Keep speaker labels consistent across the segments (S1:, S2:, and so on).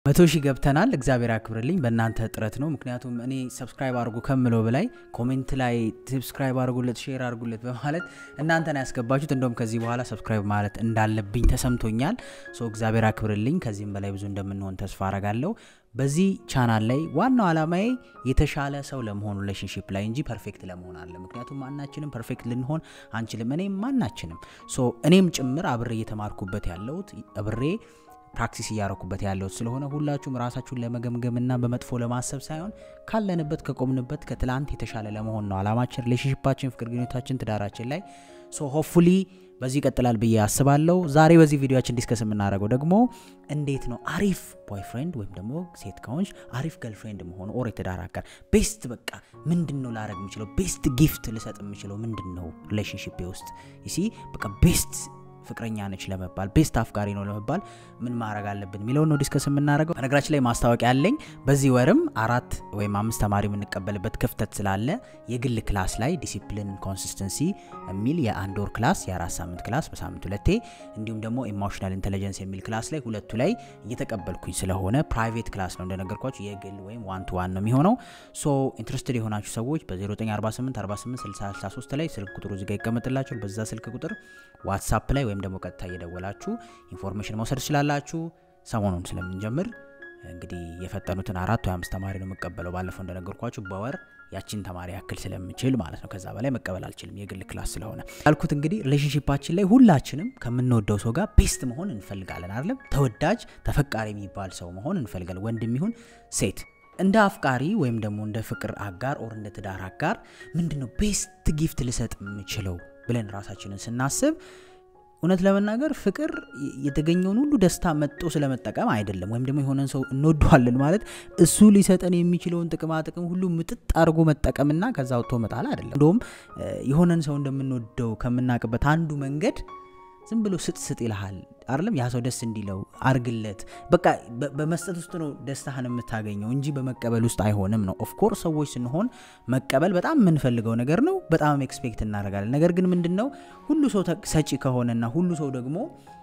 S1: መቶ ሺህ ገብተናል። እግዚአብሔር ያክብርልኝ። በእናንተ ጥረት ነው። ምክንያቱም እኔ ሰብስክራይብ አድርጉ ከምለው በላይ ኮሜንት ላይ ሰብስክራይብ አድርጉለት፣ ሼር አድርጉለት በማለት እናንተን ያስገባችሁት። እንደውም ከዚህ በኋላ ሰብስክራይብ ማለት እንዳለብኝ ተሰምቶኛል። ሶ እግዚአብሔር ያክብርልኝ። ከዚህም በላይ ብዙ እንደምንሆን ተስፋ አረጋለሁ። በዚህ ቻናል ላይ ዋናው ዓላማዬ የተሻለ ሰው ለመሆን ሪሌሽንሽፕ ላይ እንጂ ፐርፌክት ለመሆን አለ። ምክንያቱም ማናችንም ፐርፌክት ልንሆን አንችልም። እኔም ማናችንም ሶ እኔም ጭምር አብሬ እየተማርኩበት ያለሁት አብሬ ፕራክቲስ እያረኩበት ያለሁት ስለሆነ ሁላችሁም ራሳችሁን ለመገምገምና በመጥፎ ለማሰብ ሳይሆን ካለንበት ከቆምንበት ከትላንት የተሻለ ለመሆን ነው አላማችን፣ ሪሌሽንሽፓችን፣ ፍቅር ግንኙነታችን፣ ትዳራችን ላይ ሶ ሆፕፉሊ በዚህ ይቀጥላል ብዬ አስባለሁ። ዛሬ በዚህ ቪዲዮችን ዲስከስ የምናደርገው ደግሞ እንዴት ነው አሪፍ ቦይፍሬንድ ወይም ደግሞ ሴት ከሆንሽ አሪፍ ገርልፍሬንድ መሆኑ ኦር የትዳር አጋር ቤስት በቃ ምንድን ነው ላረግ የምችለው ቤስት ጊፍት ልሰጥ የምችለው ምንድን ነው ሪሌሽንሽፕ ውስጥ ይሲ በቃ ቤስት ፍቅረኛ ነች ለመባል ቤስት አፍቃሪ ነው ለመባል ምን ማድረግ አለብን የሚለውን ነው ዲስከስ የምናደርገው። በነገራችን ላይ ማስታወቂያ ያለኝ በዚህ ወርም አራት ወይም አምስት ተማሪ የምንቀበልበት ክፍተት ስላለ የግል ክላስ ላይ ዲሲፕሊን ኮንሲስተንሲ የሚል የአንድ ወር ክላስ የአራት ሳምንት ክላስ በሳምንት ሁለቴ እንዲሁም ደግሞ ኢሞሽናል ኢንቴሊጀንስ የሚል ክላስ ላይ ሁለቱ ላይ እየተቀበልኩኝ ስለሆነ ፕራይቬት ክላስ ነው እንደነገርኳችሁ የግል ወይም ዋን ቱ ዋን ነው የሚሆነው። ሶ ኢንትረስትድ የሆናችሁ ሰዎች በ0948 48 63 ላይ ስልክ ቁጥሩ እዚጋ ይቀመጥላችኋል። በዛ ስልክ ቁጥር ዋትሳፕ ላይ ወይም ደግሞ ቀጥታ እየደወላችሁ ኢንፎርሜሽን መውሰድ ትችላላችሁ። ሰሞኑን ስለምንጀምር እንግዲህ የፈጠኑትን አራት ወይ አምስት ተማሪ ነው የምቀበለው። ባለፈው እንደነገርኳችሁ በወር ያችን ተማሪ ያክል ስለምችል ማለት ነው። ከዛ በላይ መቀበል አልችልም የግል ክላስ ስለሆነ ያልኩት። እንግዲህ ሪሌሽንሽፓችን ላይ ሁላችንም ከምንወደው ሰው ጋር ቤስት መሆን እንፈልጋለን አይደለም? ተወዳጅ ተፈቃሪ የሚባል ሰው መሆን እንፈልጋለን፣ ወንድም ይሁን ሴት። እንደ አፍቃሪ ወይም ደግሞ እንደ ፍቅር አጋር ኦር እንደ ትዳር አጋር ምንድነው ቤስት ጊፍት ልሰጥ የምችለው ብለን ራሳችንን ስናስብ እውነት ለመናገር ፍቅር የተገኘውን ሁሉ ደስታ መጦ ስለመጠቀም አይደለም። ወይም ደግሞ የሆነን ሰው እንወደዋለን ማለት እሱ ሊሰጠን የሚችለውን ጥቅማ ጥቅም ሁሉ ምጥጥ አድርጎ መጠቀምና ከዛ ወጥቶ መጣል አይደለም። እንደውም የሆነን ሰው እንደምንወደው ከምናውቅበት አንዱ መንገድ ዝም ብሎ ስጥ ስጥ ይልሃል አይደለም? ያ ሰው ደስ እንዲለው አርግለት። በቃ በመስጠት ውስጥ ነው ደስታህን የምታገኘው እንጂ በመቀበል ውስጥ አይሆንም ነው። ኦፍኮርስ ሰዎች ስንሆን መቀበል በጣም የምንፈልገው ነገር ነው። በጣም ኤክስፔክት እናደርጋለን። ነገር ግን ምንድን ነው ሁሉ ሰው ሰጪ ከሆነና ሁሉ ሰው ደግሞ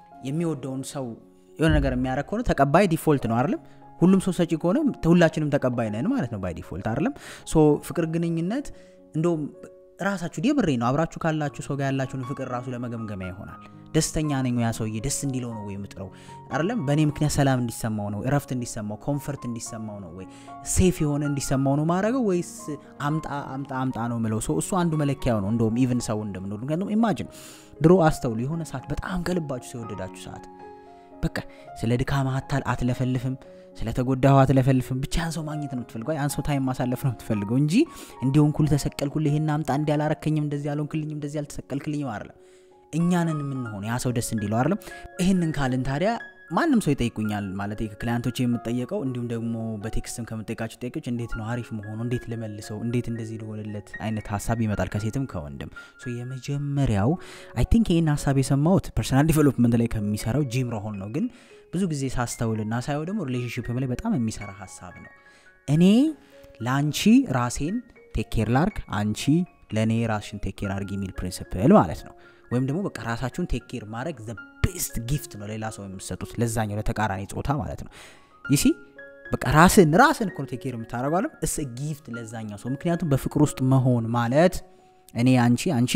S1: የሚወደውን ሰው የሆነ ነገር የሚያደርግ ከሆነ ተቀባይ ዲፎልት ነው አይደለም? ሁሉም ሰው ሰጪ ከሆነ ሁላችንም ተቀባይ ነን ማለት ነው ባይ ዲፎልት አይደለም? ሶ ፍቅር ግንኙነት እንደውም ራሳችሁ የምሬ ነው አብራችሁ ካላችሁ ሰው ጋር ያላችሁን ፍቅር ራሱ ለመገምገሚያ ይሆናል። ደስተኛ ነኝ ያ ሰውዬ ደስ እንዲለው ነው ወይ የምጥረው አይደለም? በእኔ ምክንያት ሰላም እንዲሰማው ነው፣ እረፍት እንዲሰማው፣ ኮንፈርት እንዲሰማው ነው ወይ ሴፍ የሆነ እንዲሰማው ነው ማድረገው ወይስ አምጣ አምጣ አምጣ ነው ምለው? ሰው እሱ አንዱ መለኪያው ነው። እንደውም ኢቭን ሰው እንደምንወዱ ምክንያቱም ኢማጅን ድሮ አስተውሉ፣ የሆነ ሰዓት በጣም ከልባችሁ ሰው የወደዳችሁ ሰዓት በቃ ስለ ድካማ አትለፈልፍም ስለተጎዳሁ አትለፈልፍም። ብቻ ያን ሰው ማግኘት ነው የምትፈልገው፣ ያን ሰው ታይም ማሳለፍ ነው የምትፈልገው እንጂ እንዲሆን ኩል ተሰቀልኩልህ፣ ይሄን አምጣ፣ እንዲ ያላረከኝም፣ እንደዚህ ያልሆንክልኝም፣ እንደዚህ ያልተሰቀልክልኝም አይደለም። እኛንን የምንሆን ያ ሰው ደስ እንዲለው አይደለም። ይህንን ካልን ታዲያ ማንም ሰው ይጠይቁኛል ማለት ከክላያንቶች የምጠየቀው እንዲሁም ደግሞ በቴክስትም ከምጠይቃቸው ጥያቄዎች እንዴት ነው አሪፍ መሆኑ፣ እንዴት ልመልሰው፣ እንዴት እንደዚህ ልሆንለት አይነት ሀሳብ ይመጣል ከሴትም ከወንድም። የመጀመሪያው አይ ቲንክ ይህን ሀሳብ የሰማሁት ፐርሰናል ዲቨሎፕመንት ላይ ከሚሰራው ጂም ሮሆን ነው ግን ብዙ ጊዜ ሳስተውልና ሳየው ደግሞ ሪሌሽንሽፕ ላይ በጣም የሚሰራ ሀሳብ ነው። እኔ ለአንቺ ራሴን ቴኬር ላርግ፣ አንቺ ለእኔ ራስሽን ቴኬር አርግ የሚል ፕሪንስፕል ማለት ነው። ወይም ደግሞ በቃ ራሳችሁን ቴኬር ማድረግ ዘ ቤስት ጊፍት ነው ሌላ ሰው የምትሰጡት ለዛኛው ለተቃራኒ ጾታ ማለት ነው። ይሲ በቃ ራስን ራስን እኮ ቴኬር የምታደረጓለም እስ ጊፍት ለዛኛው ሰው። ምክንያቱም በፍቅር ውስጥ መሆን ማለት እኔ አንቺ አንቺ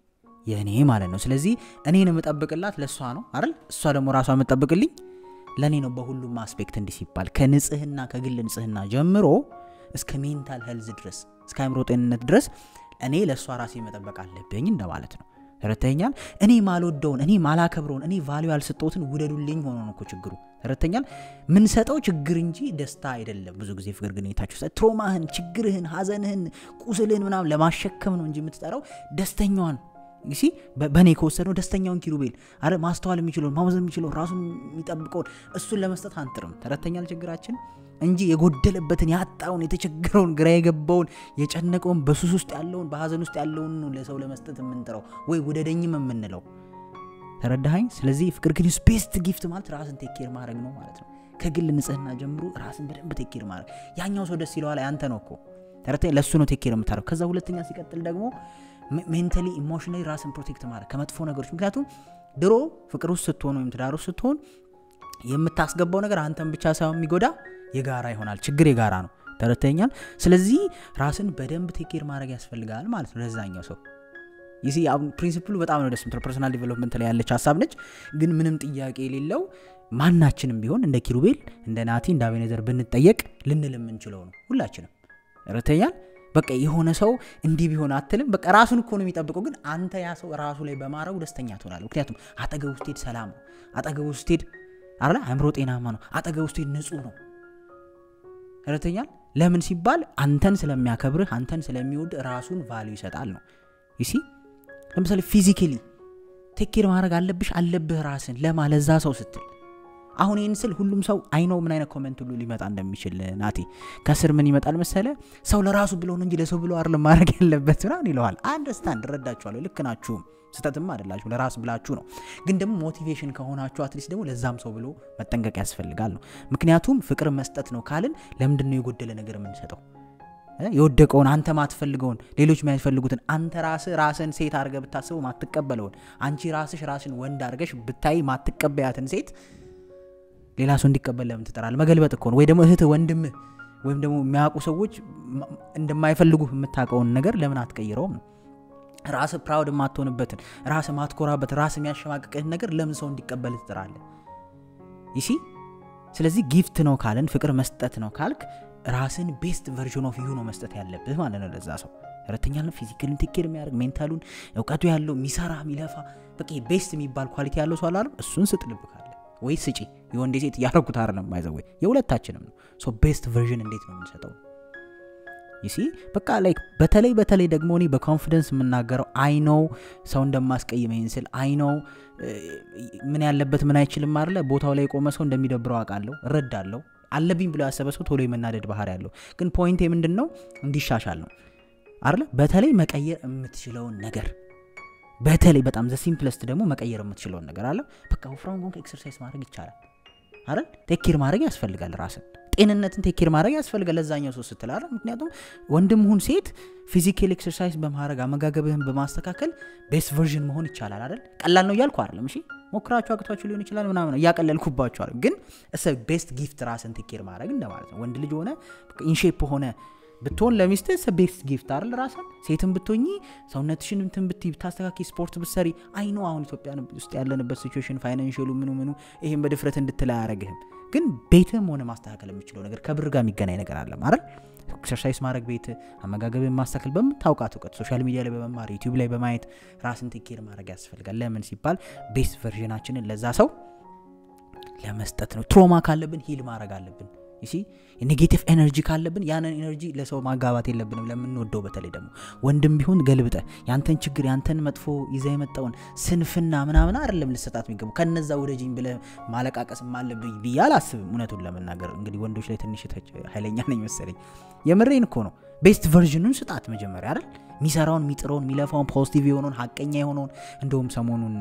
S1: የእኔ ማለት ነው። ስለዚህ እኔን የምጠብቅላት ለእሷ ነው አይደል? እሷ ደግሞ ራሷ የምጠብቅልኝ ለእኔ ነው። በሁሉም አስፔክት እንዲህ ሲባል ከንጽህና ከግል ንጽህና ጀምሮ እስከ ሜንታል ሄልዝ ድረስ እስከ አእምሮ ጤንነት ድረስ እኔ ለእሷ ራሴ መጠበቅ አለብኝ እንደማለት ነው። ተረተኛል። እኔ ማልወደውን እኔ ማላከብረውን እኔ ቫሊዩ ያልሰጠሁትን ውደዱልኝ ሆኖ ነው እኮ ችግሩ። ተረተኛል። ምንሰጠው ችግር እንጂ ደስታ አይደለም። ብዙ ጊዜ ፍቅር ግንኙነታችሁ ትሮማህን፣ ችግርህን፣ ሀዘንህን፣ ቁስልህን ምናምን ለማሸከም ነው እንጂ የምትጠራው ደስተኛዋን ሲ በእኔ ከወሰድነው ደስተኛውን ኪሩቤል አረ ማስተዋል የሚችለውን ማመዘን የሚችለውን ራሱን የሚጠብቀውን እሱን ለመስጠት አንጥርም። ተረተኛል ችግራችን እንጂ የጎደለበትን ያጣውን የተቸገረውን ግራ የገባውን የጨነቀውን በሱስ ውስጥ ያለውን በሀዘን ውስጥ ያለውን ነው ለሰው ለመስጠት የምንጥረው ወይ ውደደኝም የምንለው ተረዳኸኝ? ስለዚህ ፍቅር ግን ቤስት ጊፍት ማለት ራስን ቴኬር ማድረግ ነው ማለት ነው። ከግል ንጽህና ጀምሮ ራስን በደንብ ቴኬር ማድረግ ያኛው ሰው ደስ ይለዋል፣ ያንተ ነው እኮ ተረተኛ ለእሱ ነው ቴኬር የምታደረግ። ከዛ ሁለተኛ ሲቀጥል ደግሞ ሜንታሊ ኢሞሽናሊ ራስን ፕሮቴክት ማድረግ ከመጥፎ ነገሮች ምክንያቱም ድሮ ፍቅር ውስጥ ስትሆን ወይም ትዳር ውስጥ ስትሆን የምታስገባው ነገር አንተን ብቻ ሳይሆን የሚጎዳ የጋራ ይሆናል። ችግር የጋራ ነው። ተረተኛል። ስለዚህ ራስን በደንብ ቴኬር ማድረግ ያስፈልጋል ማለት ነው ለዛኛው ሰው ይሲ ፕሪንሲፕሉ በጣም ነው ደስ ምትለው። ፐርሶናል ዲቨሎፕመንት ላይ ያለች ሀሳብ ነች። ግን ምንም ጥያቄ የሌለው ማናችንም ቢሆን እንደ ኪሩቤል እንደ ናቲ እንደ አቤኔዘር ብንጠየቅ ልንል የምንችለው ነው ሁላችንም። ረተኛል በቃ የሆነ ሰው እንዲህ ቢሆን አትልም። በቃ ራሱን እኮ ነው የሚጠብቀው። ግን አንተ ያ ሰው ራሱ ላይ በማድረጉ ደስተኛ ትሆናለህ። ምክንያቱም አጠገቡ ስትሄድ ሰላም ነው። አጠገቡ ስትሄድ አለ አእምሮ ጤናማ ነው። አጠገቡ ስትሄድ ንጹህ ነው። ረተኛል ለምን ሲባል አንተን ስለሚያከብርህ አንተን ስለሚወድ ራሱን ቫሉ ይሰጣል ነው ይሲ ለምሳሌ ፊዚካሊ ቴኬር ማድረግ አለብሽ አለብህ ራስን ለማ ለዛ ሰው ስትል አሁን ይህን ስል ሁሉም ሰው አይነው ምን አይነት ኮመንት ሁሉ ሊመጣ እንደሚችል ናቲ ከስር ምን ይመጣል መሰለ ሰው ለራሱ ብሎ ነው እንጂ ለሰው ብሎ አይደለም ማድረግ ያለበት ምናምን ይለዋል አንደርስታንድ እረዳችኋለሁ ልክ ናችሁም ስተትም አይደላችሁ ለራስ ብላችሁ ነው ግን ደግሞ ሞቲቬሽን ከሆናችሁ አትሊስት ደግሞ ለዛም ሰው ብሎ መጠንቀቅ ያስፈልጋል ነው ምክንያቱም ፍቅር መስጠት ነው ካልን ለምንድን ነው የጎደለ ነገር የምንሰጠው የወደቀውን አንተ ማትፈልገውን ሌሎች የሚያስፈልጉትን አንተ ራስ ራስን ሴት አድርገ ብታስበው ማትቀበለውን አንቺ ራስሽ ራስን ወንድ አድርገሽ ብታይ ማትቀበያትን ሴት ሌላ ሰው እንዲቀበል ለምን ትጠራል? መገልበጥ እኮ ነው። ወይ ደግሞ እህት ወንድምህ ወይም ደግሞ የሚያውቁ ሰዎች እንደማይፈልጉ የምታውቀውን ነገር ለምን አትቀይረውም ነው። ራስ ፕራውድ የማትሆንበትን ራስ ማትኮራበት ራስ የሚያሸማቅቅህን ነገር ለምን ሰው እንዲቀበል ትጥራለህ? ይሲ ስለዚህ ጊፍት ነው ካልን ፍቅር መስጠት ነው ካልክ ራስን ቤስት ቨርዥን ኦፍ ዩ ነው መስጠት ያለብህ ማለት ነው ለዛ ሰው ሁለተኛ ነው ፊዚካልን ቴኬር የሚያደርግ ሜንታሉን እውቀቱ ያለው የሚሰራ የሚለፋ በቃ ቤስት የሚባል ኳሊቲ ያለው ሰው አላለም እሱን ስጥ ልብ ካለ ወይ ስጪ የወንዴ ሴት እያረጉት አይደለም ማይዘወይ የሁለታችንም ነው ሶ ቤስት ቨርዥን እንዴት ነው የምንሰጠው ይሲ በቃ ላይክ በተለይ በተለይ ደግሞ እኔ በኮንፊደንስ የምናገረው አይኖው ሰው እንደማስቀይም ይህን ስል አይኖው ምን ያለበት ምን አይችልም አለ ቦታው ላይ የቆመ ሰው እንደሚደብረው አውቃለሁ እረዳለሁ አለብኝ ብሎ ያሰበ ሰው ቶሎ የመናደድ ባህሪ ያለው ግን ፖይንት ምንድን ነው እንዲሻሻል ነው አለ በተለይ መቀየር የምትችለውን ነገር በተለይ በጣም ዘ ሲምፕለስት ደግሞ መቀየር የምትችለውን ነገር አለ በቃ ወፍራም ሆንክ ኤክሰርሳይዝ ማድረግ ይቻላል አይደል ቴኬር ማድረግ ያስፈልጋል ራስን ጤንነትን ቴኬር ማድረግ ያስፈልጋል ለዛኛው ሰው ስትል አይደል ምክንያቱም ወንድም ሁን ሴት ፊዚካል ኤክሰርሳይዝ በማድረግ አመጋገብህን በማስተካከል ቤስት ቨርዥን መሆን ይቻላል አይደል ቀላል ነው እያልኩ አይደለም እሺ ሞክራችሁ አቅቷችሁ ሊሆን ይችላል ምናምን እያቀለልኩባችኋል ግን እሰ ቤስት ጊፍት ራስን ቴኬር ማድረግ እንደማለት ነው ወንድ ልጅ ሆነ ኢንሼፕ ሆነ ብትሆን ለሚስት ስ ቤስት ጊፍት አይደል ራሳን ሴትን ብትሆኚ ሰውነትሽን እንትን ብትይ ብታስተካኪ ስፖርት ብትሰሪ አይ ነው አሁን ኢትዮጵያ ውስጥ ያለንበት ሲቹዌሽን ፋይናንሽሉ ምኑ ምኑ ይህም በድፍረት እንድትል አያረግህም ግን ቤትም ሆነ ማስተካከል የሚችለው ነገር ከብር ጋር የሚገናኝ ነገር አለ ማለት ኤክሰርሳይዝ ማድረግ ቤት አመጋገብን ማስተካከል በምታውቃት እውቀት ሶሻል ሚዲያ ላይ በመማር ዩቲዩብ ላይ በማየት ራስን ቴኬር ማድረግ ያስፈልጋል ለምን ሲባል ቤስት ቨርዥናችንን ለዛ ሰው ለመስጠት ነው ትሮማ ካለብን ሂል ማድረግ አለብን ይሲ ኔጌቲቭ ኤነርጂ ካለብን ያንን ኤነርጂ ለሰው ማጋባት የለብንም ለምንወደው በተለይ ደግሞ ወንድም ቢሆን ገልብጠ ያንተን ችግር ያንተን መጥፎ ይዘ የመጣውን ስንፍና ምናምን አይደለም ልሰጣት የሚገቡ ከነዛ ወደጅኝ ብለ ማለቃቀስ አለብኝ ብዬ አላስብም እውነቱን ለመናገር እንግዲህ ወንዶች ላይ ትንሽ ኃይለኛ ነኝ መሰለኝ የምሬን እኮ ነው ቤስት ቨርዥኑን ስጣት መጀመሪያ አይደል የሚሰራውን የሚጥረውን የሚለፋውን ፖዚቲቭ የሆነውን ሀቀኛ የሆነውን እንደውም ሰሞኑን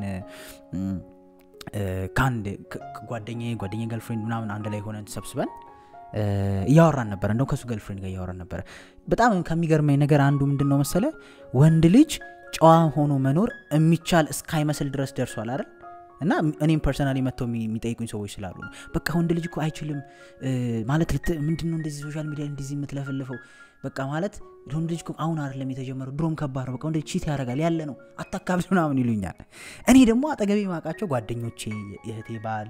S1: ከአንድ ጓደኛ ጓደኛ ገርልፍሬንድ ምናምን አንድ ላይ ሆነን ተሰብስበን እያወራን ነበረ እንደው ከሱ ገርልፍሬንድ ጋር እያወራን ነበረ በጣም ከሚገርመኝ ነገር አንዱ ምንድን ነው መሰለ ወንድ ልጅ ጨዋ ሆኖ መኖር የሚቻል እስካይመስል ድረስ ደርሷል አይደል እና እኔም ፐርሰናሊ መጥተው የሚጠይቁኝ ሰዎች ስላሉ ነው በቃ ወንድ ልጅ እኮ አይችልም ማለት ምንድን ነው እንደዚህ ሶሻል ሚዲያ እንደዚህ የምትለፈልፈው በቃ ማለት ወንድ ልጅ አሁን አይደለም የተጀመረው ድሮም ከባድ ነው በቃ ወንድ ቺት ያደርጋል ያለ ነው አታካብድ ምናምን ይሉኛል እኔ ደግሞ አጠገቤ ማውቃቸው ጓደኞቼ የእህቴ ባል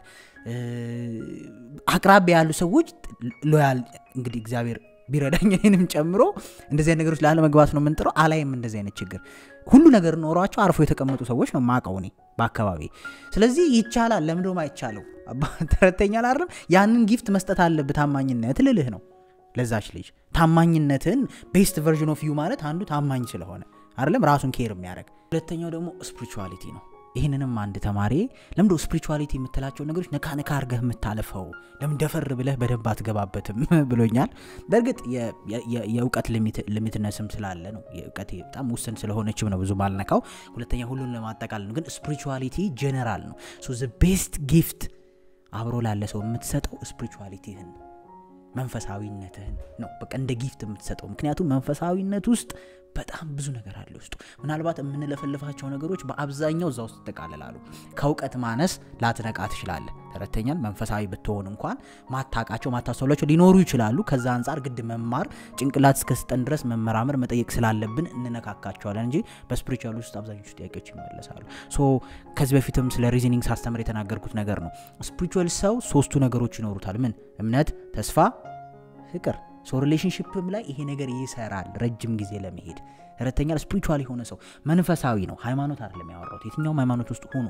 S1: አቅራቢ ያሉ ሰዎች ሎያል እንግዲህ እግዚአብሔር ቢረዳኝ እኔንም ጨምሮ እንደዚህ አይነት ነገሮች ላለመግባት ነው የምንጥረው አላይም እንደዚህ አይነት ችግር ሁሉ ነገር ኖሯቸው አርፎ የተቀመጡ ሰዎች ነው ማቀው እኔ በአካባቢ ስለዚህ ይቻላል ለምንደም አይቻለው ተረተኛል አይደለም ያንን ጊፍት መስጠት አለብህ ታማኝነት ልልህ ነው ለዛች ልጅ ታማኝነትን ቤስት ቨርዥን ኦፍ ዩ ማለት አንዱ ታማኝ ስለሆነ አይደለም ራሱን ኬር የሚያደርግ ሁለተኛው ደግሞ ስፒሪቹዋሊቲ ነው ይህንንም አንድ ተማሪ ለምዶ ስፒሪቹዋሊቲ የምትላቸው ነገሮች ነካ ነካ አርገህ የምታለፈው ለምን ደፈር ብለህ በደንብ አትገባበትም ብሎኛል በእርግጥ የእውቀት ሊሚትነስም ስላለ ነው የእውቀት በጣም ውስን ስለሆነችም ነው ብዙ ማልነካው ሁለተኛ ሁሉን ለማጠቃል ነው ግን ስፒሪቹዋሊቲ ጀነራል ነው ሶ ቤስት ጊፍት አብሮ ላለ ሰው የምትሰጠው ስፒሪቹዋሊቲህን ነው መንፈሳዊነትህን ነው በቃ እንደ ጊፍት የምትሰጠው ምክንያቱም መንፈሳዊነት ውስጥ በጣም ብዙ ነገር አለ ውስጡ ምናልባት የምንለፈልፋቸው ነገሮች በአብዛኛው እዛ ውስጥ ይጠቃልላሉ ከእውቀት ማነስ ላትነቃ ትችላለ ተረተኛል መንፈሳዊ ብትሆን እንኳን ማታቃቸው ማታስተውላቸው ሊኖሩ ይችላሉ። ከዛ አንጻር ግድ መማር ጭንቅላት እስከስጠን ድረስ መመራመር መጠየቅ ስላለብን እንነካካቸዋለን እንጂ በስፒሪቹዋል ውስጥ አብዛኞቹ ጥያቄዎች ይመለሳሉ። ሶ ከዚህ በፊትም ስለ ሪዝኒንግ ሳስተምር የተናገርኩት ነገር ነው። ስፒሪቹዋል ሰው ሶስቱ ነገሮች ይኖሩታል። ምን? እምነት፣ ተስፋ፣ ፍቅር። ሶ ሪሌሽንሽፕም ላይ ይሄ ነገር ይሰራል ረጅም ጊዜ ለመሄድ ተረተኛል። ስፒሪቹዋል የሆነ ሰው መንፈሳዊ ነው። ሃይማኖት አይደለም ያወራሁት። የትኛውም ሃይማኖት ውስጥ ሆኖ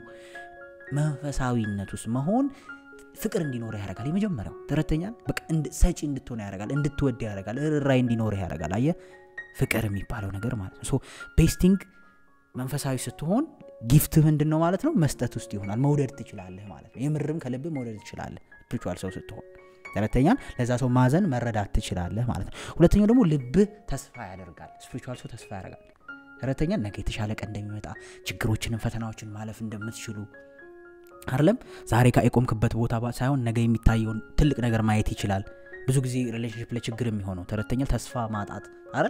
S1: መንፈሳዊነት ውስጥ መሆን ፍቅር እንዲኖር ያደርጋል። የመጀመሪያው ተረተኛል። በቃ ሰጪ እንድትሆን ያደርጋል፣ እንድትወድ ያደርጋል፣ ርኅራኄ እንዲኖር ያደርጋል። አየ ፍቅር የሚባለው ነገር ማለት ነው። ሶ ቤስቲንግ መንፈሳዊ ስትሆን ጊፍት ምንድን ነው ማለት ነው? መስጠት ውስጥ ይሆናል። መውደድ ትችላለህ ማለት ነው። የምርም ከልብ መውደድ ትችላለህ ስፒሪቹዋል ሰው ስትሆን። ሁለተኛን ለዛ ሰው ማዘን መረዳት ትችላለህ ማለት ነው። ሁለተኛው ደግሞ ልብህ ተስፋ ያደርጋል። ስፒሪቹዋል ሰው ተስፋ ያደርጋል። ሁለተኛ ነገ የተሻለ ቀን እንደሚመጣ ችግሮችንም ፈተናዎችን ማለፍ እንደምትችሉ አይደለም ዛሬ የቆምክበት ቦታ ሳይሆን ነገ የሚታየውን ትልቅ ነገር ማየት ይችላል። ብዙ ጊዜ ሪሌሽንሽፕ ላይ ችግር የሚሆነው ተረተኛል ተስፋ ማጣት አይደል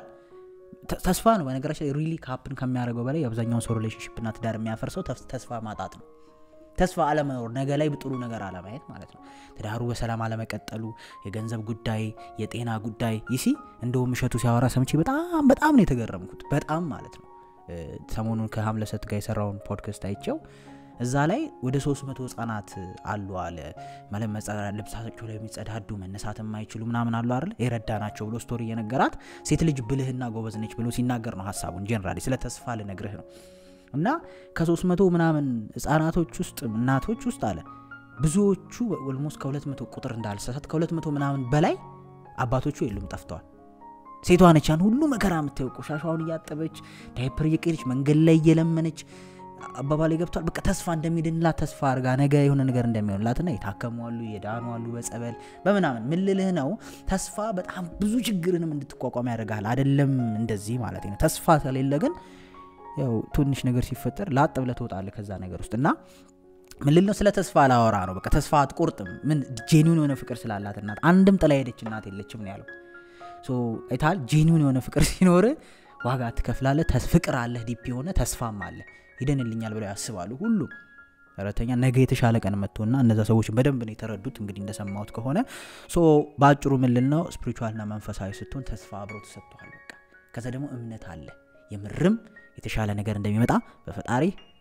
S1: ተስፋ ነው። በነገራችን ላይ ሪሊ ካፕን ከሚያደርገው በላይ የአብዛኛውን ሰው ሪሌሽንሽፕና ትዳር የሚያፈርሰው ተስፋ ማጣት ነው። ተስፋ አለመኖር፣ ነገ ላይ ጥሩ ነገር አለማየት ማለት ነው። ትዳሩ በሰላም አለመቀጠሉ፣ የገንዘብ ጉዳይ፣ የጤና ጉዳይ ይሲ እንደውም እሸቱ ሲያወራ ሰምቼ በጣም በጣም ነው የተገረምኩት። በጣም ማለት ነው። ሰሞኑን ከሀምለሰት ጋር የሰራውን ፖድካስት አይቸው እዛ ላይ ወደ ሶስት መቶ ህጻናት አሉ አለ ማለት ልብሳቸው ላይ የሚጸዳዱ መነሳት የማይችሉ ምናምን አሉ አይደል የረዳ ናቸው ብሎ ስቶሪ እየነገራት ሴት ልጅ ብልህና ጎበዝ ነች ብሎ ሲናገር ነው ሀሳቡን ጀነራሊ ስለ ተስፋ ልነግርህ ነው እና ከሶስት መቶ ምናምን ህጻናቶች ውስጥ እናቶች ውስጥ አለ ብዙዎቹ ኦልሞስት ከሁለት መቶ ቁጥር እንዳልሳሳት ከሁለት መቶ ምናምን በላይ አባቶቹ የሉም ጠፍተዋል ሴቷ ነች ያን ሁሉ መከራ የምታየው ቆሻሻውን እያጠበች ዳይፐር እየቀየረች መንገድ ላይ እየለመነች አባባል ገብቷል። በቃ ተስፋ እንደሚድንላት ተስፋ አርጋ ነገ የሆነ ነገር እንደሚሆንላትና የታከሙ አሉ፣ የዳኑ አሉ፣ በጸበል በምናምን ምልልህ ነው። ተስፋ በጣም ብዙ ችግርንም እንድትቋቋም ያደርጋል። አይደለም እንደዚህ ማለት ነው። ተስፋ ከሌለ ግን ያው ትንሽ ነገር ሲፈጠር ላጥ ብለህ ትወጣለህ ከዛ ነገር ውስጥ እና ምን ልል ነው? ስለ ተስፋ ላወራ ነው። በቃ ተስፋ አትቆርጥም። ምን ጄኒውን የሆነ ፍቅር ስላላት እናት አንድም ጥላ ሄደች እናት የለችም ነው ያለው። አይተሃል? ጄኒውን የሆነ ፍቅር ሲኖር ዋጋ ትከፍላለህ። ፍቅር አለህ፣ ዲፕ የሆነ ተስፋም አለ። ይደንልኛል ብለው ያስባሉ ሁሉ ሰራተኛ ነገ የተሻለ ቀን መጥቶና እነዛ ሰዎች በደንብ ነው የተረዱት። እንግዲህ እንደሰማሁት ከሆነ ሶ በአጭሩ ምልል ነው ስፒሪቹዋልና መንፈሳዊ ስትሆን ተስፋ አብሮ ተሰጥቷል። በቃ ከዛ ደግሞ እምነት አለ። የምርም የተሻለ ነገር እንደሚመጣ በፈጣሪ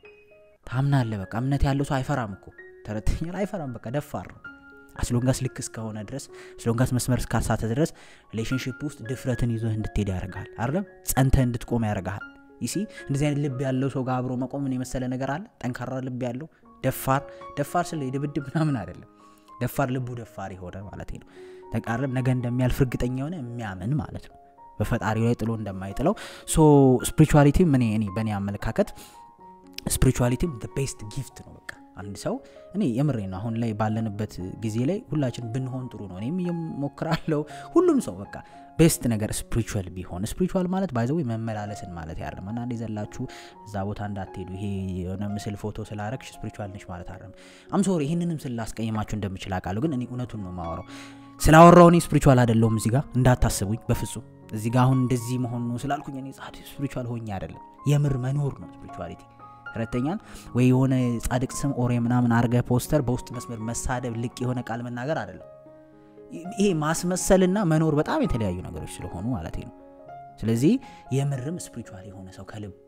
S1: ታምናለህ። በቃ እምነት ያለው ሰው አይፈራም እኮ ተረተኛል፣ አይፈራም። በቃ ደፋር ነው። አስሎንጋስ ልክ እስከሆነ ድረስ አስሎንጋስ መስመር እስካሳተ ድረስ ሪሌሽንሽፕ ውስጥ ድፍረትን ይዞህ እንድትሄድ ያደርግሃል። አይደለም ጸንተህ እንድትቆም ያደርግሃል። ይሲ እንደዚህ አይነት ልብ ያለው ሰው ጋር አብሮ መቆምን የመሰለ ነገር አለ? ጠንካራ ልብ ያለው ደፋር ደፋር ስለ የድብድብ ምናምን አይደለም። ደፋር ልቡ ደፋር የሆነ ማለት ነው። ተቃረብ ነገ እንደሚያልፍ እርግጠኛ የሆነ የሚያምን ማለት ነው። በፈጣሪው ላይ ጥሎ እንደማይጥለው ሶ ስፒሪቹዋሊቲም እኔ እኔ በእኔ አመለካከት ስፒሪቹዋሊቲም ቤስት ጊፍት ነው። በቃ አንድ ሰው እኔ የምሬ ነው። አሁን ላይ ባለንበት ጊዜ ላይ ሁላችን ብንሆን ጥሩ ነው። እኔም እየሞክራለሁ። ሁሉም ሰው በቃ ቤስት ነገር ስፒሪቹዋል ቢሆን ስፒሪቹዋል ማለት ባይዘው መመላለስን ማለት ያለም አንዳንድ የዘላችሁ እዛ ቦታ እንዳትሄዱ ይሄ የሆነ ምስል ፎቶ ስላረግሽ ስፒሪቹዋል ነች ማለት አለም አምሶሪ ይህንንም ስላስቀይማችሁ እንደምችል አውቃለሁ። ግን እኔ እውነቱን ነው ማወራው። ስላወራው እኔ ስፒሪቹዋል አይደለሁም እዚህ ጋር እንዳታስቡኝ በፍጹም እዚህ ጋር አሁን እንደዚህ መሆን ነው ስላልኩኝ እኔ ጻድ ስፒሪቹዋል ሆኜ አይደለም። የምር መኖር ነው ስፒሪቹዋሊቲ ረተኛል ወይ የሆነ ጻድቅ ስም ኦሬ ምናምን አርገ ፖስተር በውስጥ መስመር መሳደብ ልቅ የሆነ ቃል መናገር አይደለም። ይሄ ማስመሰልና መኖር በጣም የተለያዩ ነገሮች ስለሆኑ ማለት ነው። ስለዚህ የምርም ስፒሪቹዋል የሆነ ሰው ከልቡ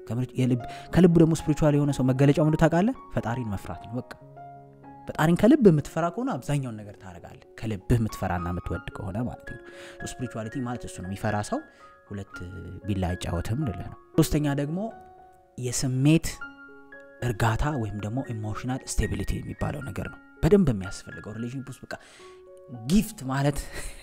S1: ከልቡ ደግሞ ስፒሪቹዋል የሆነ ሰው መገለጫው ምንድ ታውቃለህ? ፈጣሪን መፍራት ነው። በቃ ፈጣሪን ከልብ የምትፈራ ከሆነ አብዛኛውን ነገር ታደርጋለህ። ከልብህ የምትፈራና የምትወድ ከሆነ ማለት ነው። ስፒሪቹዋሊቲ ማለት እሱ ነው። የሚፈራ ሰው ሁለት ቢላ አይጫወትም ልልህ ነው። ሶስተኛ ደግሞ የስሜት እርጋታ ወይም ደግሞ ኢሞሽናል ስቴቢሊቲ የሚባለው ነገር ነው በደንብ የሚያስፈልገው ሪሌሽንሽፕ ውስጥ በቃ ጊፍት ማለት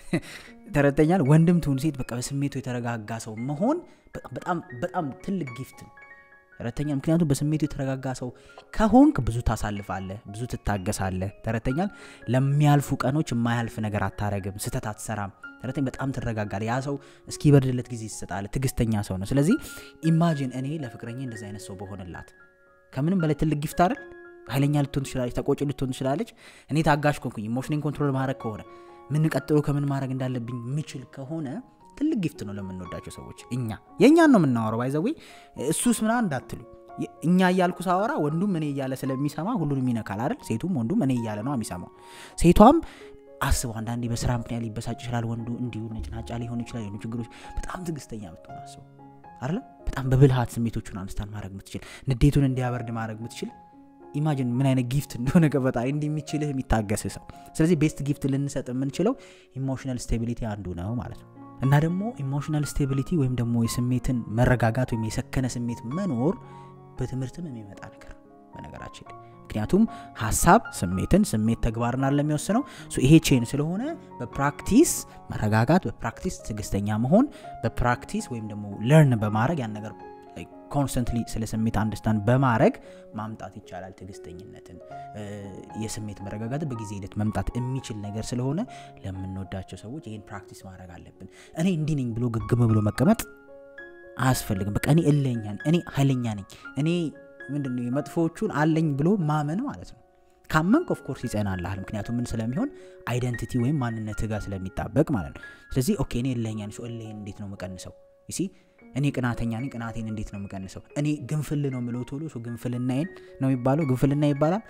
S1: ተረተኛል ወንድም ትሁን ሴት በቃ በስሜቱ የተረጋጋ ሰው መሆን በጣም በጣም ትልቅ ጊፍት ነው ተረተኛ ምክንያቱም በስሜቱ የተረጋጋ ሰው ከሆንክ ብዙ ታሳልፋለህ ብዙ ትታገሳለህ ተረተኛል ለሚያልፉ ቀኖች የማያልፍ ነገር አታረግም ስተት አትሰራም ተረተኝ በጣም ትረጋጋል ያ ሰው እስኪበርድለት ጊዜ ትሰጣለ ትግስተኛ ሰው ነው ስለዚህ ኢማጂን እኔ ለፍቅረኛ እንደዚህ አይነት ሰው በሆንላት ከምንም በላይ ትልቅ ጊፍት አይደል ኃይለኛ ልትሆን ትችላለች ተቆጭ ልትሆን ትችላለች እኔ ታጋሽ ኮንኩኝ ኢሞሽኔን ኮንትሮል ማድረግ ከሆነ ምን ቀጥሎ ከምን ማድረግ እንዳለብኝ ምችል ከሆነ ትልቅ ጊፍት ነው ለምንወዳቸው ሰዎች እኛ የእኛን ነው የምናወረው ባይዘዌ እሱስ ምና እንዳትሉ እኛ እያልኩ ሳወራ ወንዱም እኔ እያለ ስለሚሰማ ሁሉንም ይነካል አይደል ሴቱም ወንዱም እኔ እያለ ነው የሚሰማው ሴቷም አስበው አንዳንዴ በስራ ምክንያት ሊበሳጭ ይችላል ወንዱ እንዲሁ ነጭናጫ ሊሆን ይችላል የሆኑ ችግሮች በጣም ትዕግስተኛ ብትሆን አስበው አይደለም በጣም በብልሃት ስሜቶቹን አንስታን ማድረግ ምትችል ንዴቱን እንዲያበርድ ማድረግ ምትችል ኢማጂን ምን አይነት ጊፍት እንደሆነ ከፈጣሪ እንዲህ የሚችልህ የሚታገስ ሰው ስለዚህ ቤስት ጊፍት ልንሰጥ የምንችለው ኢሞሽናል ስቴቢሊቲ አንዱ ነው ማለት ነው እና ደግሞ ኢሞሽናል ስቴቢሊቲ ወይም ደግሞ የስሜትን መረጋጋት ወይም የሰከነ ስሜት መኖር በትምህርትም የሚመጣ ነገር ነው በነገራችን ላይ ምክንያቱም ሀሳብ ስሜትን ስሜት ተግባርን አለ የሚወስነው ይሄ ቼን ስለሆነ በፕራክቲስ መረጋጋት በፕራክቲስ ትዕግስተኛ መሆን በፕራክቲስ ወይም ደግሞ ለርን በማድረግ ያን ነገር ኮንስተንትሊ ስለ ስሜት አንደርስታንድ በማድረግ ማምጣት ይቻላል ትዕግስተኝነትን የስሜት መረጋጋት በጊዜ ሂደት መምጣት የሚችል ነገር ስለሆነ ለምንወዳቸው ሰዎች ይህን ፕራክቲስ ማድረግ አለብን እኔ እንዲህ ነኝ ብሎ ግግም ብሎ መቀመጥ አያስፈልግም በቃ እኔ እለኛ እኔ ኃይለኛ ነኝ እኔ ምንድነው የመጥፎዎቹን አለኝ ብሎ ማመን ማለት ነው ካመንክ ኦፍኮርስ ይጸናልሃል ምክንያቱም ምን ስለሚሆን አይደንቲቲ ወይም ማንነት ጋር ስለሚጣበቅ ማለት ነው ስለዚህ ኦኬ እኔ እለኛ ነኝ እለይን እንዴት ነው የምቀንሰው ሲ እኔ ቅናተኛ ነኝ ቅናቴን እንዴት ነው የምቀንሰው እኔ ግንፍል ነው ምለው ቶሎ ግንፍልናዬን ነው የሚባለው ግንፍልና ይባላል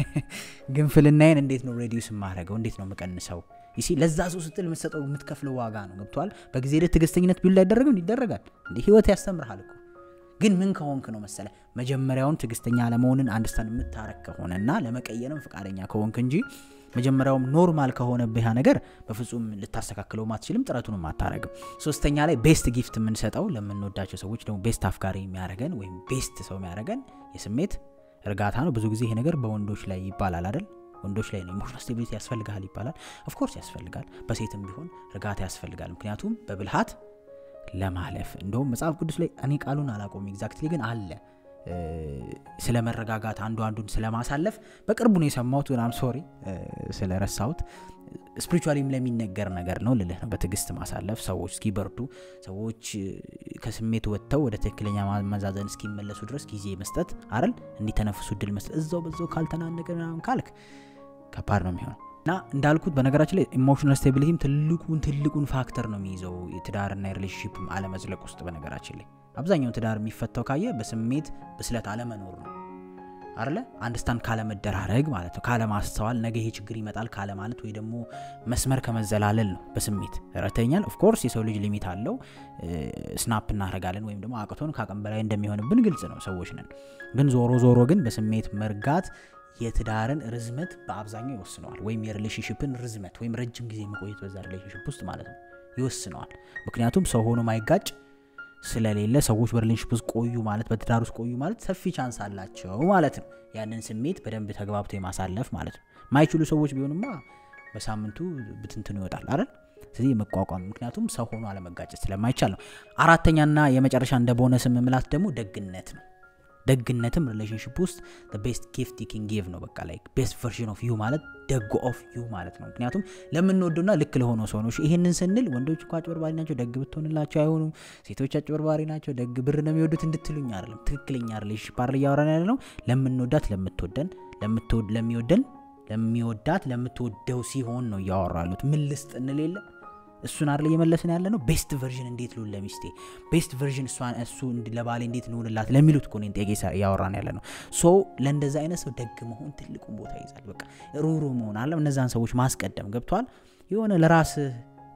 S1: ግንፍልናዬን እንዴት ነው ሬዲዩስ የማረገው እንዴት ነው የምቀንሰው ይሲ ለዛ ሰው ስትል የምትሰጠው የምትከፍለው ዋጋ ነው ገብቷል በጊዜ ሂደት ትግስተኝነት ቢሉ አይደረግም ይደረጋል እንዲህ ህይወት ያስተምርሃል እኮ ግን ምን ከሆንክ ነው መሰለ መጀመሪያውን ትግስተኛ ለመሆንን አንድስታን የምታረግ ከሆነና ለመቀየርም ፈቃደኛ ከሆንክ እንጂ መጀመሪያውም ኖርማል ከሆነብህ ያ ነገር በፍጹም ልታስተካክለው አትችልም ጥረቱንም አታረግም ሶስተኛ ላይ ቤስት ጊፍት የምንሰጠው ለምንወዳቸው ሰዎች ደግሞ ቤስት አፍቃሪ የሚያደረገን ወይም ቤስት ሰው የሚያደረገን የስሜት እርጋታ ነው ብዙ ጊዜ ይሄ ነገር በወንዶች ላይ ይባላል አይደል ወንዶች ላይ ነው ኢሞሽናል ስቴቢሊቲ ያስፈልጋል ይባላል ኦፍኮርስ ያስፈልጋል በሴትም ቢሆን እርጋታ ያስፈልጋል ምክንያቱም በብልሃት ለማለፍ እንደውም መጽሐፍ ቅዱስ ላይ እኔ ቃሉን አላቆም ኤግዛክትሊ ግን አለ ስለ መረጋጋት አንዱ አንዱን ስለማሳለፍ በቅርቡ ነው የሰማሁት ናም ሶሪ ስለረሳሁት ስፒሪቹዋሊም ለሚነገር ነገር ነው ልልህ ነው በትዕግስት ማሳለፍ ሰዎች እስኪበርዱ ሰዎች ከስሜት ወጥተው ወደ ትክክለኛ መዛዘን እስኪመለሱ ድረስ ጊዜ መስጠት አረል እንዲተነፍሱ እድል መስጠት እዛው በዛው ካልተናነቀ ምናምን ካልክ ከባድ ነው የሚሆነው እና እንዳልኩት በነገራችን ላይ ኢሞሽናል ስቴቢሊቲም ትልቁን ትልቁን ፋክተር ነው የሚይዘው የትዳርና የሪሌሽንሽፕ አለመዝለቅ ውስጥ በነገራችን ላይ አብዛኛውን ትዳር የሚፈታው ካየ በስሜት ብስለት አለመኖር ነው አለ አንድስታንድ ካለመደራረግ ማለት ነው ካለማስተዋል ነገ ይሄ ችግር ይመጣል ካለ ማለት ወይ ደግሞ መስመር ከመዘላለል ነው በስሜት ረተኛል ኦፍኮርስ የሰው ልጅ ሊሚት አለው ስናፕ እናደረጋለን ወይም ደግሞ አቅቶን ከአቅም በላይ እንደሚሆንብን ግልጽ ነው ሰዎች ነን ግን ዞሮ ዞሮ ግን በስሜት መርጋት የትዳርን ርዝመት በአብዛኛው ይወስነዋል ወይም የሪሌሽንሽፕን ርዝመት ወይም ረጅም ጊዜ መቆየት በዛ ሪሌሽንሽፕ ውስጥ ማለት ነው ይወስነዋል ምክንያቱም ሰው ሆኖ ማይጋጭ ስለሌለ ሰዎች በሪሌሽንሽፕ ውስጥ ቆዩ ማለት በትዳር ውስጥ ቆዩ ማለት ሰፊ ቻንስ አላቸው ማለት ነው ያንን ስሜት በደንብ ተግባብቶ የማሳለፍ ማለት ነው ማይችሉ ሰዎች ቢሆንማ በሳምንቱ ብትንትኑ ይወጣል አይደል ስለዚህ የመቋቋም ምክንያቱም ሰው ሆኖ አለመጋጨት ስለማይቻል ነው አራተኛና የመጨረሻ እንደ ቦነስ የምምላት ደግሞ ደግነት ነው ደግነትም ሪሌሽንሽፕ ውስጥ ቤስት ጊፍት ኪን ጊቭ ነው በቃ ላይ ቤስት ቨርዥን ኦፍ ዩ ማለት ደግ ኦፍ ዩ ማለት ነው ምክንያቱም ለምንወደውና ልክ ለሆነው ሰው ነው ይህንን ስንል ወንዶች እኮ አጭበርባሪ ናቸው ደግ ብትሆንላቸው አይሆኑም ሴቶች አጭበርባሪ ናቸው ደግ ብር ነው የሚወዱት እንድትሉኝ አይደለም ትክክለኛ ሪሌሽንሽፕ አር እያወራን ያለ ነው ለምንወዳት ለምትወደን ለሚወደን ለሚወዳት ለምትወደው ሲሆን ነው እያወራሉት ምን ልስጥ እንሌለ እሱን አር እየመለስን ያለ ነው ቤስት ቨርዥን እንዴት ልሁን ለሚስቴ ቤስት ቨርዥን እሷን እሱ ለባሌ እንዴት ልሁንላት ለሚሉት እኮ ጥያቄ እያወራን ያለ ነው ሶ ለእንደዛ አይነት ሰው ደግ መሆን ትልቁን ቦታ ይዛል በቃ ሩሩ መሆን አለ እነዛን ሰዎች ማስቀደም ገብቷል የሆነ ለራስህ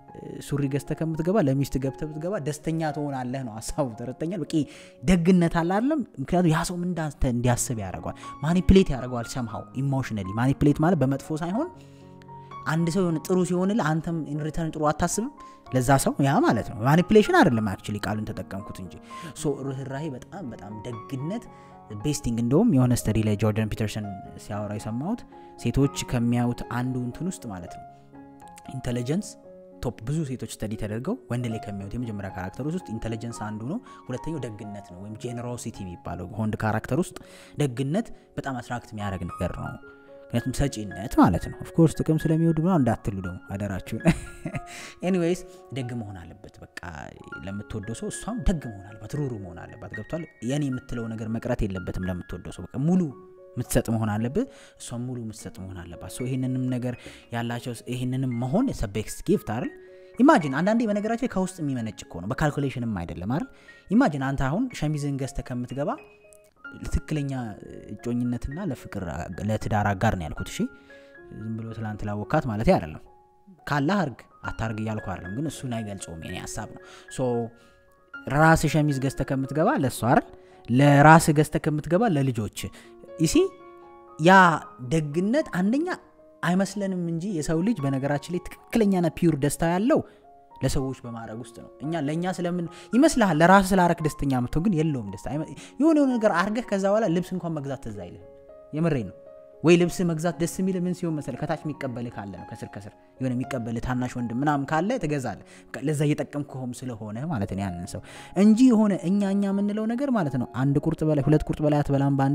S1: ሱሪ ገዝተ ከምትገባ ለሚስት ገብተ ብትገባ ደስተኛ ትሆናለህ ነው ሀሳቡ ተረተኛል በቂ ደግነት አለ አለም ምክንያቱም ያ ሰው እንዳንተ እንዲያስብ ያደርገዋል ማኒፕሌት ያደርገዋል ሰምሃው ኢሞሽነሊ ማኒፕሌት ማለት በመጥፎ ሳይሆን አንድ ሰው የሆነ ጥሩ ሲሆንልህ አንተም ኢንሪተርን ጥሩ አታስብም ለዛ ሰው ያ ማለት ነው ማኒፕሌሽን አይደለም አክቹሊ ቃሉን ተጠቀምኩት እንጂ ሶ ርኅራሄ በጣም በጣም ደግነት ቤስቲንግ እንደውም የሆነ ስተዲ ላይ ጆርደን ፒተርሰን ሲያወራ የሰማሁት ሴቶች ከሚያዩት አንዱ እንትን ውስጥ ማለት ነው ኢንቴሊጀንስ ቶፕ ብዙ ሴቶች ስተዲ ተደርገው ወንድ ላይ ከሚያዩት የመጀመሪያ ካራክተሮች ውስጥ ኢንቴሊጀንስ አንዱ ነው ሁለተኛው ደግነት ነው ወይም ጄኔሮሲቲ የሚባለው ወንድ ካራክተር ውስጥ ደግነት በጣም አትራክት የሚያደረግ ነገር ነው ምክንያቱም ሰጪነት ማለት ነው ኦፍኮርስ ጥቅም ስለሚወዱ ምና እንዳትሉ ደግሞ አደራችሁን ኤኒዌይስ ደግ መሆን አለበት በቃ ለምትወደው ሰው እሷም ደግ መሆን አለባት ሩሩ መሆን አለባት ገብቷል የኔ የምትለው ነገር መቅረት የለበትም ለምትወደው ሰው በቃ ሙሉ የምትሰጥ መሆን አለብህ እሷም ሙሉ የምትሰጥ መሆን አለባት ይህንንም ነገር ያላቸው ይህንንም መሆን ሰቤክስ ጊፍት አይደል ኢማጂን አንዳንዴ በነገራቸው ከውስጥ የሚመነጭ እኮ ነው በካልኩሌሽንም አይደለም አይደል ኢማጂን አንተ አሁን ሸሚዝን ገዝተ ከምትገባ ትክክለኛ እጮኝነትና ለፍቅር ለትዳር አጋር ነው ያልኩት። እሺ ዝም ብሎ ትላንት ላወካት ማለት አይደለም። ካላህ አርግ አታርግ እያልኩ አይደለም፣ ግን እሱን አይገልጸውም። የኔ ሀሳብ ነው። ሶ ራስ ሸሚዝ ገዝተ ከምትገባ ለእሱ አይደል ለራስ ገዝተ ከምትገባ ለልጆች ይሲ ያ ደግነት አንደኛ አይመስለንም እንጂ የሰው ልጅ በነገራችን ላይ ትክክለኛና ፒውር ደስታ ያለው ለሰዎች በማድረግ ውስጥ ነው። እኛ ለእኛ ስለምን ይመስልሃል ለራስ ስላረክ ደስተኛ ምትሆን ግን የለውም ደስታ። የሆነ የሆነ ነገር አርገህ ከዛ በኋላ ልብስ እንኳን መግዛት ትዝ አይልህ። የምሬ ነው። ወይ ልብስ መግዛት ደስ የሚል ምን ሲሆን መሰለህ ከታች የሚቀበልህ ካለ ነው። ከስር ከስር የሆነ የሚቀበልህ ታናሽ ወንድም ምናምን ካለ ትገዛለህ። ለዛ እየጠቀምከውም ስለሆነ ማለት ነው ያንን ሰው እንጂ የሆነ እኛ እኛ የምንለው ነገር ማለት ነው አንድ ቁርጥ በላይ ሁለት ቁርጥ በላይ አትበላም ባንዴ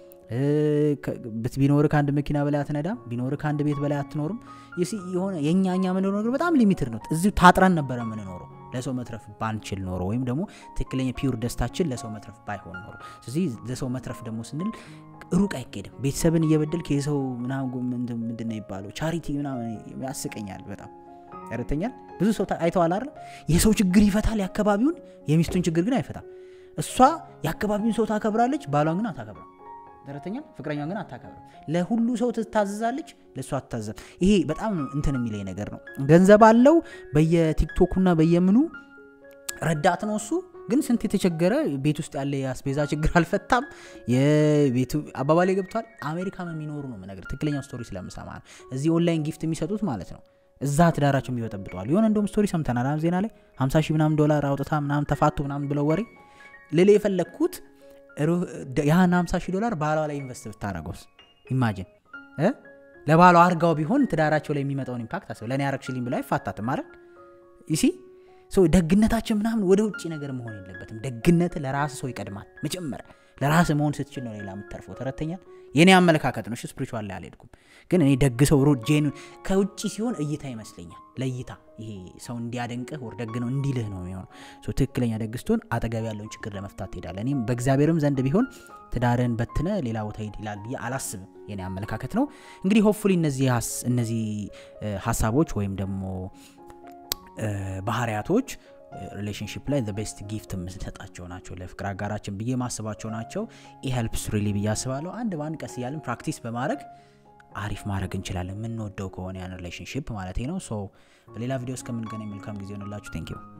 S1: ቢኖር ከአንድ መኪና በላይ አትነዳም። ቢኖር ከአንድ ቤት በላይ አትኖርም። የሆነ የእኛ እኛ የምንለው ነገር በጣም ሊሚትድ ነው። እዚሁ ታጥረን ነበረ የምንኖረው ለሰው መትረፍ ባንችል ኖሮ ወይም ደግሞ ትክክለኛ ፒውር ደስታችን ለሰው መትረፍ ባይሆን ኖሮ። ስለዚህ ለሰው መትረፍ ደግሞ ስንል ሩቅ አይኬድም። ቤተሰብን እየበደልክ የሰው ምንድን ነው ይባለው ቻሪቲ ምናምን ያስቀኛል በጣም ያረተኛል። ብዙ ሰው አይተዋል አይደል? የሰው ችግር ይፈታል የአካባቢውን፣ የሚስቱን ችግር ግን አይፈታም። እሷ የአካባቢውን ሰው ታከብራለች፣ ባሏን ግን አታከብራም። ተረተኛል ፍቅረኛውን ግን አታከብርም። ለሁሉ ሰው ትታዘዛለች፣ ለእሱ አትታዘብ። ይሄ በጣም እንትን የሚለኝ ነገር ነው። ገንዘብ አለው በየቲክቶኩና በየምኑ ረዳት ነው እሱ ግን ስንት የተቸገረ ቤት ውስጥ ያለ የአስቤዛ ችግር አልፈታም። የቤቱ አባባሌ ገብቷል። አሜሪካም የሚኖሩ ነው ነገር ትክክለኛው ስቶሪ ስለምሰማ ነው። እዚህ ኦንላይን ጊፍት የሚሰጡት ማለት ነው እዛ ትዳራቸው የሚበጠብጠዋል። የሆነ እንደውም ስቶሪ ሰምተናል ዜና ላይ 50 ሺህ ምናምን ዶላር አውጥታ ምናምን ተፋቱ ምናምን ብለው ወሬ ልል የፈለግኩት ያን 50 ሺህ ዶላር ባሏ ላይ ኢንቨስት ብታደረገውስ ኢማጂን ለባሏ አርጋው ቢሆን ትዳራቸው ላይ የሚመጣውን ኢምፓክት አስብ። ለእኔ ያረግሽልኝ ብሎ አይፋታትም አይደል? ይሲ ደግነታችን ምናምን ወደ ውጭ ነገር መሆን የለበትም። ደግነት ለራስ ሰው ይቀድማል። መጀመሪያ ለራስ መሆን ስትችል ነው ሌላ የምተርፈው። ተረተኛል። የእኔ አመለካከት ነው። ስፒሪቹዋል ላይ አልሄድኩም፣ ግን እኔ ደግ ሰው ሮ ጄኑን ከውጭ ሲሆን እይታ ይመስለኛል። ለእይታ ይሄ ሰው እንዲያደንቅህ ወር ደግ ነው እንዲልህ ነው የሚሆነው። ትክክለኛ ደግ ስትሆን አጠገብ ያለውን ችግር ለመፍታት ትሄዳለህ። እኔም በእግዚአብሔርም ዘንድ ቢሆን ትዳርን በትነ ሌላ ቦታ ሂድ ይላል ብዬ አላስብም። የኔ አመለካከት ነው። እንግዲህ ሆፕፉሊ እነዚህ ሀሳቦች ወይም ደግሞ ባህሪያቶች ሪሌሽንሽፕ ላይ ቤስት ጊፍት የምንሰጣቸው ናቸው ለፍቅር አጋራችን ብዬ ማስባቸው ናቸው። ኢሄልፕስ ሪሊ ብዬ አስባለሁ። አንድ በአንድ ቀስ እያለን ፕራክቲስ በማድረግ አሪፍ ማድረግ እንችላለን። የምንወደው ከሆነ ያን ሪሌሽንሽፕ ማለት ነው። ሶ በሌላ ቪዲዮ እስከምንገናኝ መልካም ጊዜ ሆንላችሁ። ቴንክ ዩ